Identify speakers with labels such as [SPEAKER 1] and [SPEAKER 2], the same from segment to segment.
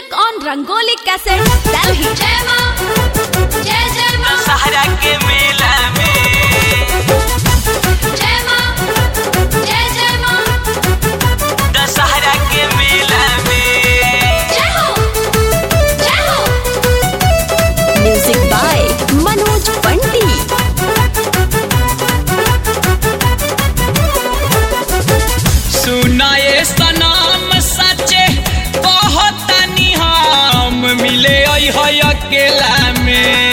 [SPEAKER 1] Music on Rangoli Cassette, Delhi.
[SPEAKER 2] जय माँ जय जय माँ
[SPEAKER 3] दशहरा के मेला में
[SPEAKER 2] जय माँ जय जय माँ
[SPEAKER 3] दशहरा के मेला में
[SPEAKER 2] जय हो जय हो
[SPEAKER 1] Music by Manoj Pandit.
[SPEAKER 3] सुनाए सनाम सचे बहुत हम मिले है अकेला में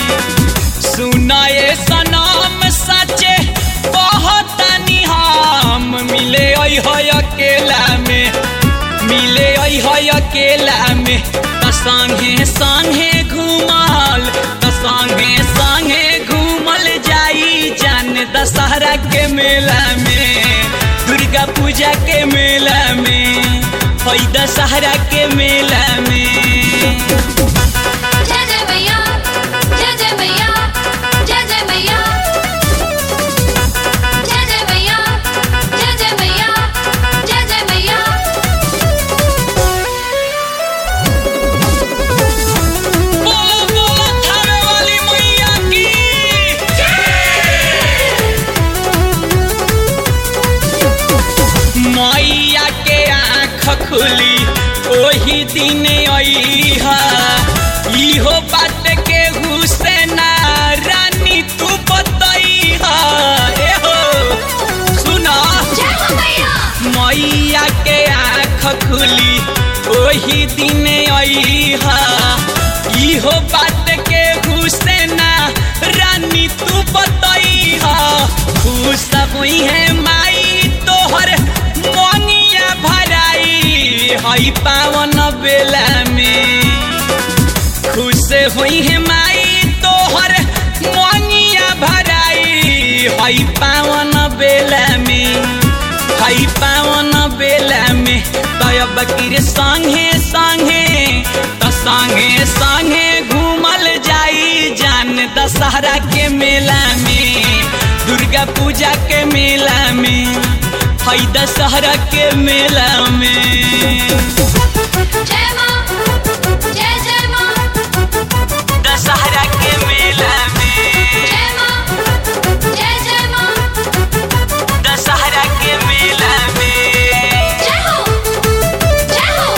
[SPEAKER 3] सुनाए सनाम सचे बहुत हम मिले है अकेला में मिले है अकेला में त संगे संगे घूमल त संगे संगे घूमल जाई जान दशहरा के मेला में दुर्गा पूजा के मेला में हई दशहरा के मेला में
[SPEAKER 2] जय जय मैया जय जय मैया जय जय मैया जय जय मैया जय जय मैया जय जय मैया
[SPEAKER 3] बोलो बोलो थावे वाली मैया की मैया के आँख खुली ओही दिन अइहा इहो बात के हुसैना रानी तू बतैहा ए हो सुना
[SPEAKER 2] जय हो मैया
[SPEAKER 3] मैया के आँख खुली ओही दिन अइहा इहो बात के हुसैना रानी तू बतैहा खुश हुई है माई तोहर मोनिया भराई हई पावन बेला में खुश हुई है माई तोहर मोनिया भराई हई पावन बेला में हई पावन बेला में तब किर संगे संगे त संगे संगे घूमल जाई जान दशहरा के मेला में दुर्गा पूजा के मेला में हई दशहरा के मेला में
[SPEAKER 2] जय माँ जय जय माँ
[SPEAKER 3] दशहरा के मेला में
[SPEAKER 2] जय माँ जय जय माँ
[SPEAKER 3] दशहरा के मेला में
[SPEAKER 2] जय हो जय हो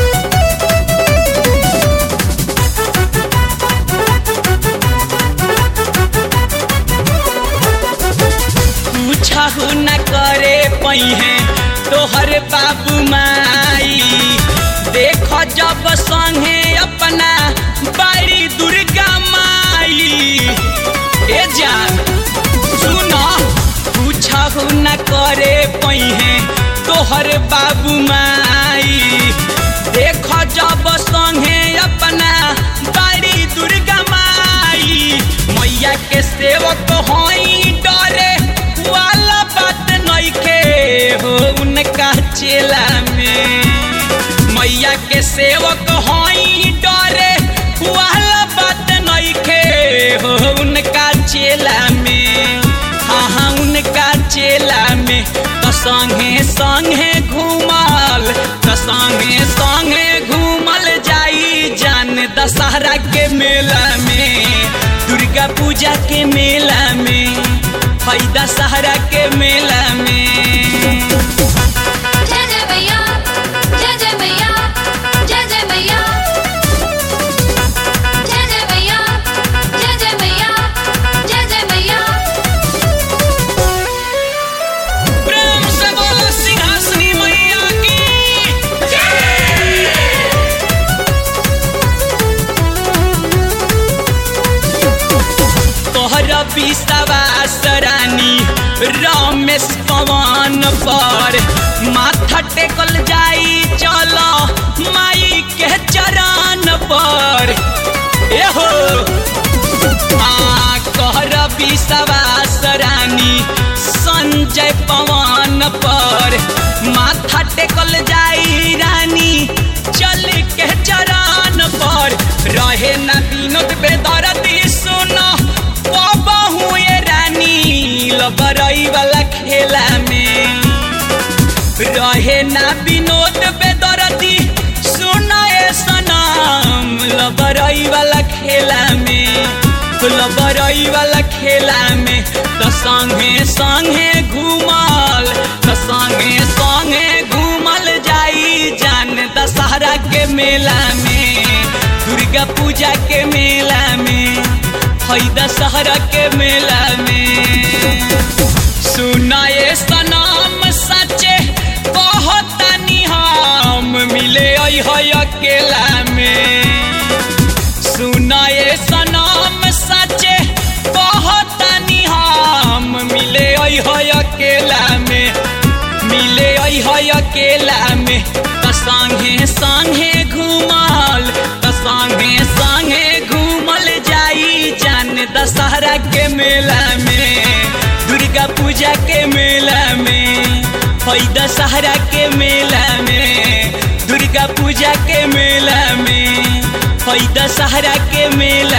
[SPEAKER 3] पूछहु न करे पही तोहर बाबू माई देख जब संगे अपना बड़ी दुर्गा माई ए जान सुन पूछहु न करे पही तोहर बाबू माई देख जब संगे अपना बड़ी दुर्गा माई मैया के सेवक हई डरे वाला बात नइखे हो उनका चेला में मैया के सेवक हई डरे वाला बात नइखे हो उनका चेला में हाँ हाँ उनका चेला में तो संगे संगे घूमल तो संगे संगे घूमल जाई जान दशहरा के मेला में दुर्गा पूजा के मेला में हई दशहरा के मेला में
[SPEAKER 2] जय जय मैया जय जय मैया जय जय मैया जय जय मैया जय जय मैया जय जय मैया
[SPEAKER 3] प्रेम से बोलो सिंहासनी मैया की तोहर विश्वास रानी रमेश पवन पर माथा टेकल जाई चलो माई के चरण पर एहो आ कहर विश्वास रानी संजय पवन पर माथा टेकल जाई रानी चल के चरण पर रहे न विनोद बेदरती सुनो बहु ये रानी लबरई वाला खेला में रहे ना विनोद बेदरती सुनाए सना बरई वाला खेला में फूल बरई वाला खेला में तो संगे संगे घूमल तो संगे संगे घूमल जाई जान दशहरा के मेला में दुर्गा पूजा के मेला में हई दशहरा के मेला में सुनाए सनम सचे कहतनी हम मिले है अकेला में सुनाए सनम सचे कहतनी हम मिले है अकेला में मिले है अकेला में त संगे संगे घूमल त संगे संगे घूमल जाई जान दशहरा के मेला में दुर्गा पूजा के मेला में हई दशहरा के मेला में दुर्गा पूजा के मेला में हई दशहरा के मेला